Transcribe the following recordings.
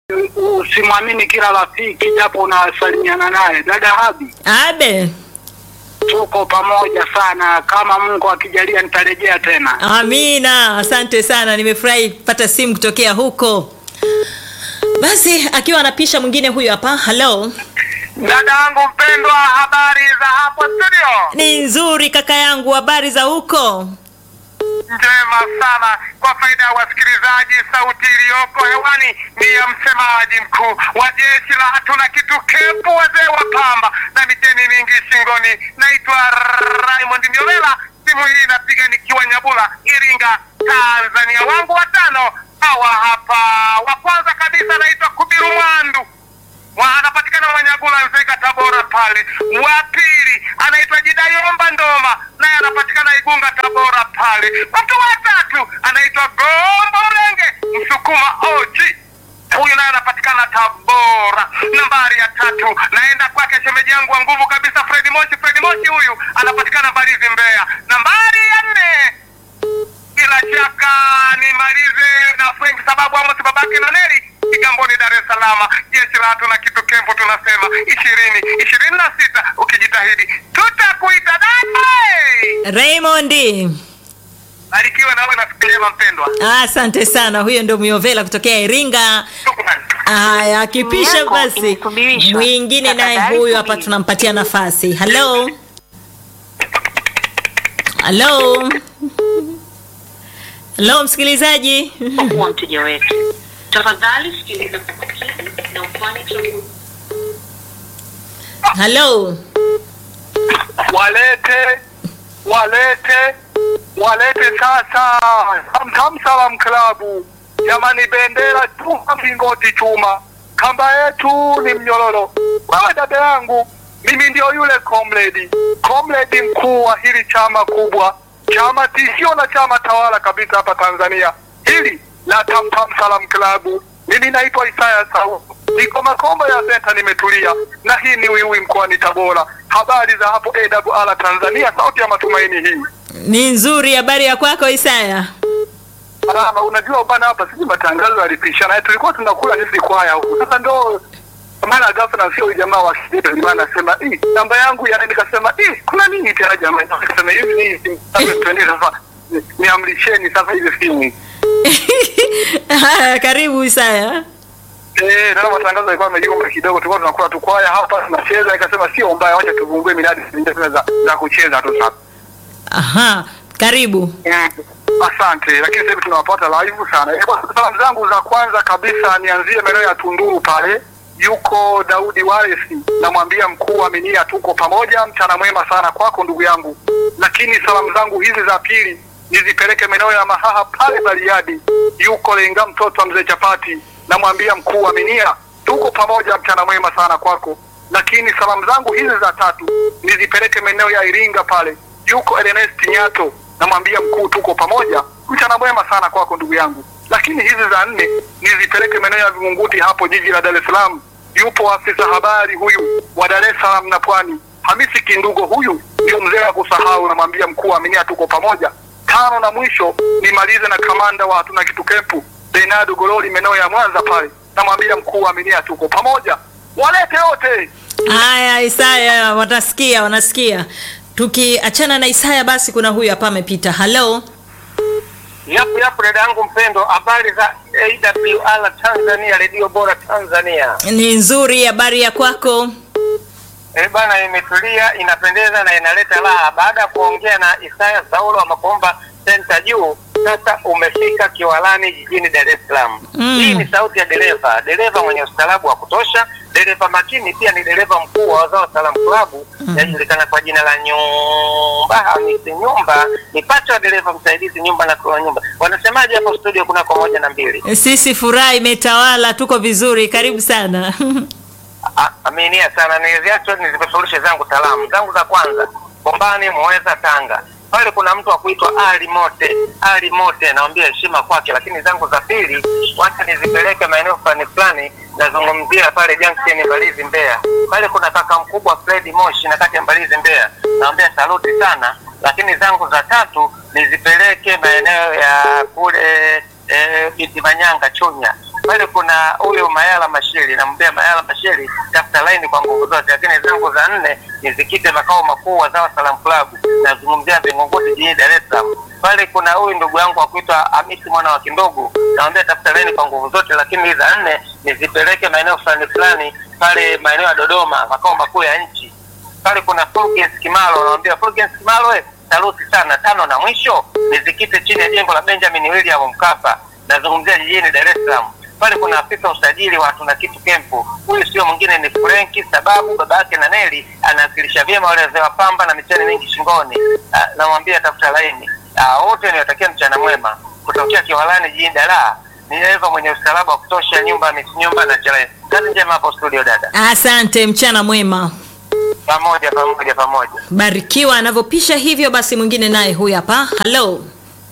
usimwamini kila rafiki japo unasalimiana naye. Dada Habi, Abe, tuko pamoja sana. Kama Mungu akijalia, nitarejea tena. amina. Asante sana, nimefurahi kupata simu kutokea huko. Basi akiwa anapisha mwingine huyu hapa. Halo, Dada yangu mpendwa, habari za hapo studio? ni nzuri kaka yangu, habari za huko? Njema sana. Kwa faida ya wasikilizaji, sauti iliyoko hewani ni ya msemaji mkuu wa jeshi la hatuna kitu kepu, wazee wa pamba na miteni mingi shingoni. Naitwa Raymond Miolela, simu hii inapiga nikiwa Nyabula, Iringa, Tanzania. Wangu watano hawa hapa. Wa kwanza kabisa anaitwa Kubiru Mwandu Mwa- anapatikana Mwanyagula Nzega Tabora pale. Wa pili anaitwa Jidayomba Ndoma naye anapatikana Igunga Tabora pale. Mtu wa tatu anaitwa Gombo Renge Msukuma Oji huyu naye anapatikana Tabora. Nambari ya tatu naenda kwake shemeji yangu wa nguvu kabisa Fredi Moshi. Fredi Moshi huyu anapatikana Mbalizi Mbeya. Nambari ya nne bila shaka nimalize na Frank sababu Amos babake na Neli Kigamboni, Dar es Salaam. Jeshi la hatuna kitu kempo, tunasema ishirini ishirini na sita. Ukijitahidi tutakuita dada. Raymond, Barikiwe nawe na siku njema mpendwa. asante sana. Huyo ndio Miovela kutokea Iringa. Shukrani. Haya, akipisha Yako basi imesubirishwa. mwingine naye Tafadhali huyu hapa subiri. tunampatia nafasi. Halo, halo, halo msikilizaji. kuwa mteja wetu. Tafadhali sikiliza kwa makini na ufanye chaguo. Halo, walete walete walete sasa Tamtam Salam Klabu jamani, bendera chuma, mlingoti chuma, kamba yetu ni mnyororo. Wewe dada yangu, mimi ndio yule comrade comrade mkuu wa hili chama kubwa, chama tishio na chama tawala kabisa hapa Tanzania, hili la Tamtam Salam Klabu. Mimi naitwa Isaya Sau, niko Makombo ya Senta, nimetulia na hii ni Wiwi mkoani Tabora. Habari za hapo AWR Tanzania, sauti ya matumaini hii. ni nzuri. Habari ya kwako Isaya? Salama, unajua bana, hapa sisi matangazo yalipishana, tulikuwa tunakula sisi kwaya huku. Sasa ndo maana ghafla sio huyu jamaa wa shida, ndio maana nasema eh, namba yangu ya nikasema eh, kuna nini tena jamaa? Nikasema hivi ni simu sasa, twende sasa, ni- niamrisheni sasa hivi simu Haya, karibu Isaya. Eh, na matangazo yalikuwa yamejumba kidogo, tulikuwa tunakula tu kwaya hapa tunacheza, nikasema sio mbaya, wacha tuvungue miradi zingine tena za, za kucheza tu sasa. Aha, karibu. Mm, Asante, lakini sasa hivi tunawapata live sana. Eh, bwana, Salamu zangu za kwanza kabisa nianzie maeneo ya Tunduru pale, yuko Daudi Waresi, namwambia mkuu wa Minia, tuko pamoja, mchana mwema sana kwako ndugu yangu. Lakini salamu zangu hizi za pili nizipeleke maeneo ya Mahaha pale Bariadi, yuko Lenga mtoto wa mzee Chapati, namwambia mkuu wa Minia, tuko pamoja, mchana mwema sana kwako. Lakini salamu zangu hizi za tatu nizipeleke maeneo ya Iringa pale, yuko Ernest Nyato, namwambia mkuu, tuko pamoja, mchana mwema sana kwako ndugu yangu. Lakini hizi za nne nizipeleke maeneo ya Vingunguti hapo jiji la Dar es Salaam, yupo afisa habari huyu wa Dar es Salaam na Pwani, Hamisi Kindugo, huyu ndio mzee wa kusahau, namwambia mkuu, aminia, tuko pamoja. Tano na mwisho nimalize na kamanda wa hatuna kitu kempu Bernardo Gololi maeneo ya Mwanza pale, namwambia mkuu, aminia, tuko pamoja. Walete wote Haya, Isaya, wanasikia wanasikia. Tukiachana na Isaya, basi kuna huyu hapa amepita. Halo, Yapo yapo, dada yangu mpendo, habari za AWR Tanzania, redio bora Tanzania. ni nzuri. Habari ya kwako? Eh bana, imetulia inapendeza na inaleta raha. Baada ya kuongea na Isaya Saulo wa Makomba senta juu, sasa umefika Kiwalani jijini Dar es Salaam. Mm. Hii ni sauti ya dereva, dereva mwenye ustaarabu wa kutosha, dereva makini, pia ni dereva mkuu wa Wazao Salam Club inajulikana kwa jina la Nyumba Hamisi Nyumba, ni pacha wa dereva msaidizi nyumba na kwa nyumba. Wanasemaje hapo studio? Kuna kwa moja na mbili. Sisi furaha imetawala, tuko vizuri. Karibu sana. A- Aminia sana, niziacho nizipeperushe zangu salamu zangu za kwanza Bombani, Muheza, Tanga. Pale kuna mtu wa kuitwa Ali Mote. Ali Mote, naambia heshima kwake, lakini zangu za pili wacha nizipeleke maeneo fulani fulani. Nazungumzia pale Junction Mbalizi, Mbeya. Pale kuna kaka mkubwa Fred Moshi na kati ya Mbalizi, Mbeya. Naambia saluti sana, lakini zangu za tatu nizipeleke maeneo ya kule eh, Biti Manyanga, Chunya pale kuna huyu Mayala Mashiri, namwambia Mayala Mashiri, tafuta laini kwa nguvu zote. Lakini zangu za nne nizikite makao makuu wa Zawa Salam Club, nazungumzia Vingunguti jijini Dar es Salaam. Pale kuna huyu ndugu yangu wa kuitwa Hamisi mwana wa Kindogo, namwambia tafuta laini kwa nguvu zote. Lakini hizi za nne nizipeleke maeneo fulani fulani pale maeneo ya Dodoma, makao makuu ya nchi pale kuna Fulgens Kimalo, anamwambia Fulgens Kimalo, we saluti sana. Tano na mwisho nizikite chini ya jengo la Benjamin William Mkapa, nazungumzia jijini Dar es Salaam. Pale kuna afisa usajili wa tuna kitu kempu, huyu sio mwingine ni Frenki, sababu baba yake na Neli anawakilisha vyema wale wazee wa pamba na micheni mingi shingoni. Ah, Namwambia tafuta laini. Ah, Wote niwatakia mchana mwema kutokea Kiwalani jijini Dar ni Eva mwenye usalaba wa kutosha, nyumba Miss nyumba na chale. Kazi njema hapo studio dada, Asante, mchana mwema. pamoja pamoja pamoja. Barikiwa anavyopisha hivyo. Basi mwingine naye huyu hapa. Halo,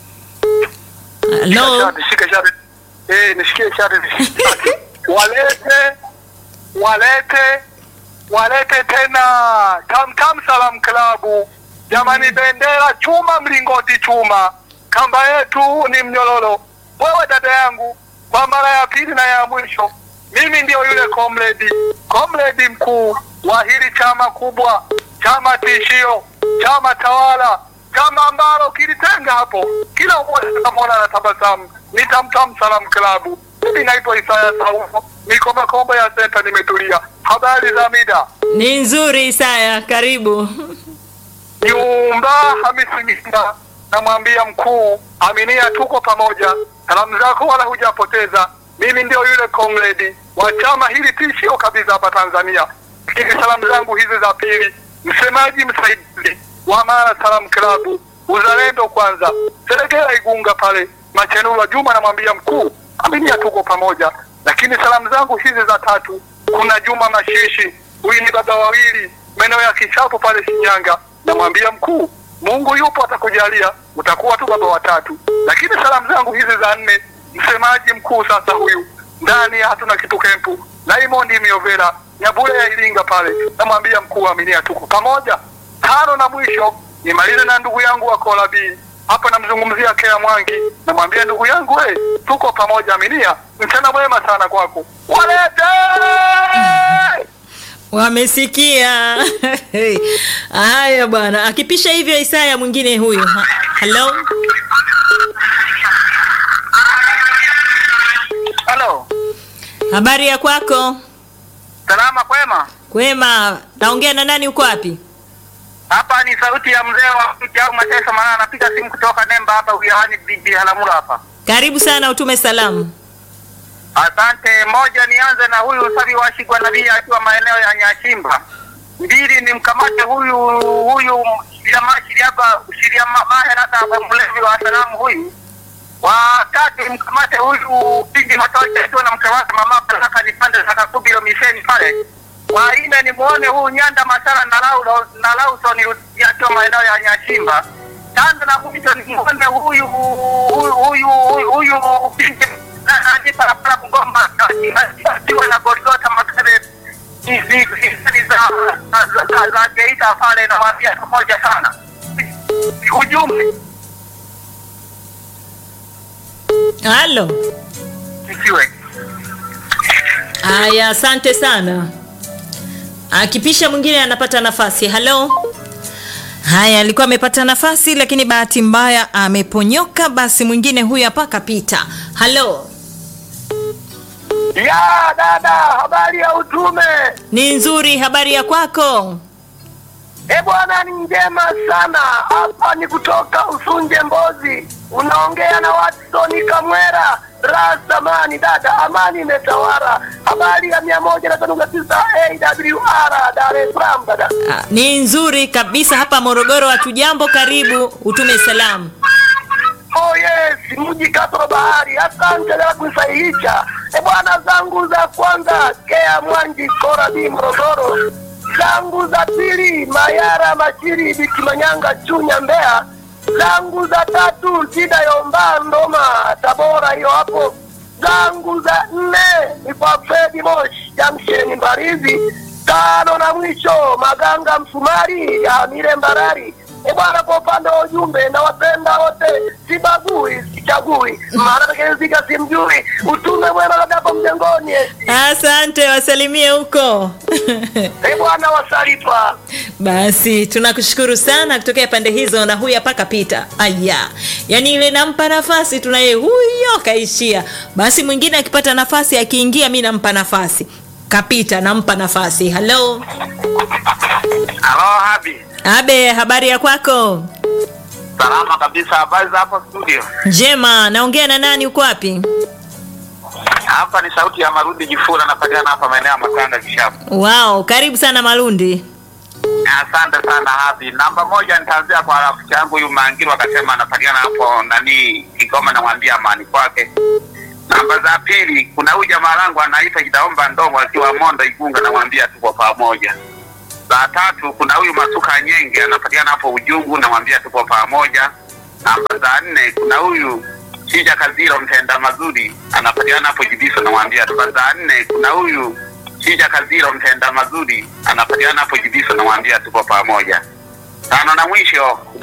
halo. Shati, shika shati. Eh, nishikie shati. Walete walete walete tena Tam Tam Salam Klabu. Jamani, bendera chuma, mlingoti chuma, kamba yetu ni mnyororo. Wewe dada yangu, kwa mara ya pili na ya mwisho, mimi ndio yule comrade comrade mkuu wa hili chama kubwa, chama tishio, chama tawala, chama ambalo kilitenga hapo, kila mmoja atamwona anatabasamu. Ni Tam Tam Salam Klabu. Mimi naitwa Isaya Saufu, niko Makombo ya senta, nimetulia. Habari za mida Ni nzuri Isaya, karibu. Nyumba Hamisi Mista, namwambia mkuu, aminia, tuko pamoja. Salamu zako wala hujapoteza. Mimi ndio yule comrade wa chama hili tishio kabisa hapa Tanzania. Lakini salamu zangu hizi za pili, msemaji msaidizi wa Mara Salam Klabu, uzalendo kwanza, Seregera Igunga pale Machenura Juma, namwambia mkuu, aminia, tuko pamoja. Lakini salamu zangu hizi za tatu, kuna Juma Mashishi, huyu ni baba wawili maeneo ya Kishapu pale Shinyanga, namwambia mkuu, Mungu yupo, atakujalia utakuwa tu baba watatu. Lakini salamu zangu hizi za nne, msemaji mkuu sasa huyu ndani ya hatuna kitu kempu, Raymond Miovera Nyabule ya Iringa pale, namwambia mkuu, aminia, tuko pamoja. Tano na mwisho nimalize na ndugu yangu wa Kolabi hapa, namzungumzia Kea Mwangi, namwambia ndugu yangu, we tuko pamoja, aminia. Mchana mwema sana kwako, walete Wamesikia haya bwana. Akipisha hivyo Isaya, mwingine huyu. Ha- Halo, Halo, habari ya kwako? salama kwema. Kwema. Naongea na nani? Uko wapi? Hapa ni sauti ya mzee wa mti au mateso, maana anapiga simu kutoka Nemba hapa wilayani Biharamulo hapa. Karibu sana, utume salamu. Asante. Moja, nianze na huyu Sabi Washigwa Nabii akiwa maeneo ya Nyashimba. Mbili, ni mkamate huyu huyu jamaa Shiriaba Shiriama Maherata mlevi wa salamu huyu. Wa tatu, mkamate huyu Pindi Matocha akiwa na mke wake mama Baraka nipande za Kakubilo misheni pale. Wa nne, ni muone huyu Nyanda Masala na Laulo na Lawson akiwa maeneo ya Nyashimba. Tano na mwisho ni muone huyu huyu huyu huyu huyu Pindi hadi barabara Bungoma akiwa na Golgota Makere hizi hizi za za- za- za Geita pale na wapia pamoja sana. Ujumbe Halo. isiwe Haya, asante sana. Akipisha mwingine anapata nafasi. Halo. Haya, alikuwa amepata nafasi lakini bahati mbaya ameponyoka. Basi mwingine huyu hapa kapita. Halo, ya dada, habari ya utume? ni nzuri. Habari ya kwako? E bwana, ni njema sana. Hapa ni kutoka Usunje Mbozi, unaongea na Watson Kamwera Rasamani. Dada, amani imetawala. Habari ya mia moja na tano na tisa AWR Dar es Salaam. Dada, Ah, Ni nzuri kabisa hapa Morogoro. Hatujambo, karibu utume salamu. oh yes, mji kato bahari. Asante la kusahihisha. E bwana, zangu za kwanza Kea Mwanji Korabi Morogoro, zangu za pili Mayara Mashiri Bikimanyanga Chunya Mbeya, zangu za tatu Tida Yomba Ndoma Tabora, hiyo hapo, zangu za nne ni kwa Fredi Moshi Jamsheni Mbarizi, tano na mwisho Maganga Msumari ya Mire Mbarari, E bwana, kwa upande wa ujumbe nawapenda wote, sibagui, sichagui, maana atakayezika simjui. Utume mwema labda hapo mjengoni. Asante, wasalimie huko. E bwana, wasalipa Basi tunakushukuru sana kutokea pande hizo, na huyu hapa kapita. Aya, yaani ile nampa nafasi, tunaye huyo kaishia. Basi mwingine akipata nafasi, akiingia, mi nampa nafasi. Kapita, nampa nafasi. Halo Halo Habi, Abe, habari ya kwako? salama kabisa. Habari za hapo studio? Njema, naongea na nani? Uko wapi? Hapa ni sauti ya Marudi Jifura, napatikana hapa maeneo ya Makanga Kishapu. Wow, karibu sana Malundi. Asante sana Habi. Namba moja nitaanzia kwa rafiki yangu huyu Mangiro, akasema anapatikana hapo nani Kigoma, namwambia amani kwake. Namba za pili, kuna huyu jamaa langu anaitwa Kidaomba Ndomo akiwa Mondo Igunga, namwambia tuko pamoja. Za tatu, kuna huyu Masuka Nyenge anapatikana hapo Ujungu, namwambia tuko pamoja. Namba za nne, kuna huyu Shija Kaziro mtenda mazuri anapatikana hapo Jibiso, namwambia tuko. Za nne, kuna huyu Shija Kaziro mtenda mazuri anapatikana hapo Jibiso, namwambia tuko pamoja. Tano na mwisho